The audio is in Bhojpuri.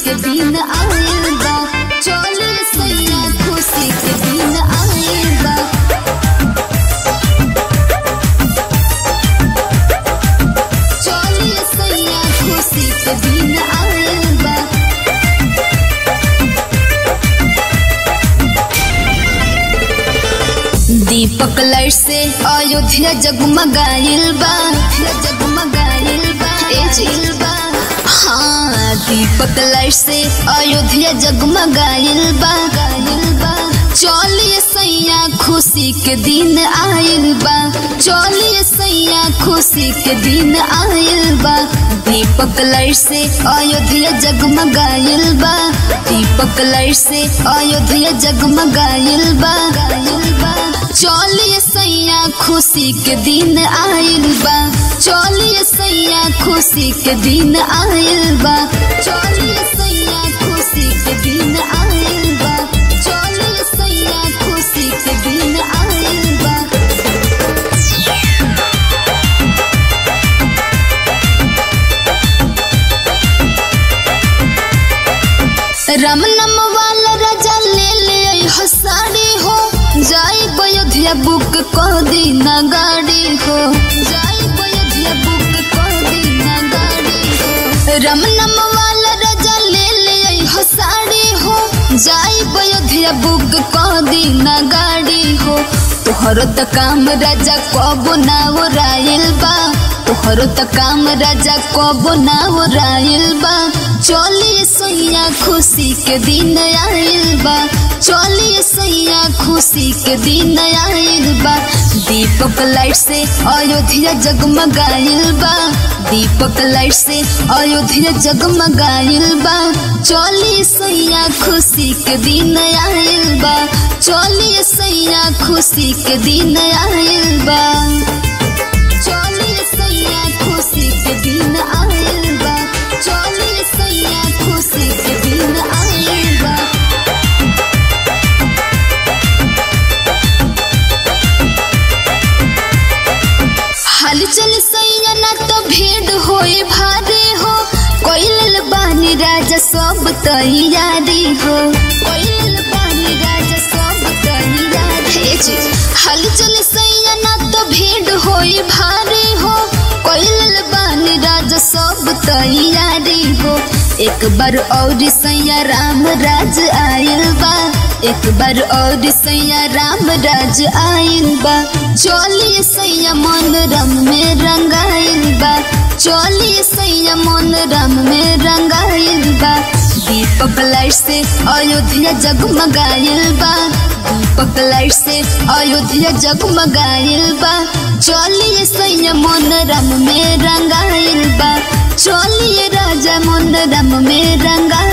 के दिन आइल बा चली सैया खुशी के दिन आइल बा चली सैया खुशी के दिन आइल बा दीपक लाइट से अयोध्या जगमगाइल बा जगमगाइल बा ए जिल बा हाँ दीपक लाइट से अयोध्या जगमगाइल बा गाइल बा चलिए सैया खुशी के दिन आइल बा चलिए सैया खुशी के दिन आइल बा दीपक लाइट से अयोध्या जगमगाइल बा दीपक लाइट से अयोध्या जगमगाइल बा गाइल बा चलिए सैया खुशी के दिन आइल बा चलिए सैया खुशी के दिन आइल बा चलिए सैया खुशी के दिन आइल बा चलिए सैया खुशी के दिन आइल बा राम नाम वाला राजा ले ले आई हो साड़ी हो जाई अयोध्या बुक कर दी ना गाड़ी हो जाई अयोध्या बुक कर दी ना गाड़ी हो राम नाम वाला राजा ले ले आई हो साड़ी हो जाई अयोध्या बुक कर दी ना गाड़ी हो तोहरो त काम राजा कबो ना ओराइल बा तोहरो त काम राजा कबो ना ओराइल बा चलिए सैया खुशी के दिन आइल बा चलिए सैया खुशी के दिन आइल बा दीपक लाइट से अयोध्या जगमगाइल बा दीपक लाइट से अयोध्या जगमगाइल बा चलिए सैया खुशी के दिन आइल बा चलिए सैया खुशी के दिन आइल बा चलिए सैया खुशी के दिन आइल बा चलिए सैया खुशी के दिन आइल बा हाल चल सैया ना तो भीड़ होए भारे हो कोइल बानी राजा सब तैयारी हो कोइल बानी राजा सब तैयारी जी हाल चल सैया ना तो भीड़ होए भारे हो कोइल बानी राजा सब तैयारी हो एक बार और सैया राम राज आयल बा एक बार और सैया राम राज आयल बा चलिए सैया मन रम में रंगाइल बा चलिए सैया मन रम में रंगाइल बा दीपक लाइट से अयोध्या जगमगाइल बा दीपक लाइट से अयोध्या जगमगाइल बा चलिए सैया मन रम में रंगाइल बा चलिए राजा मन रम में रंगा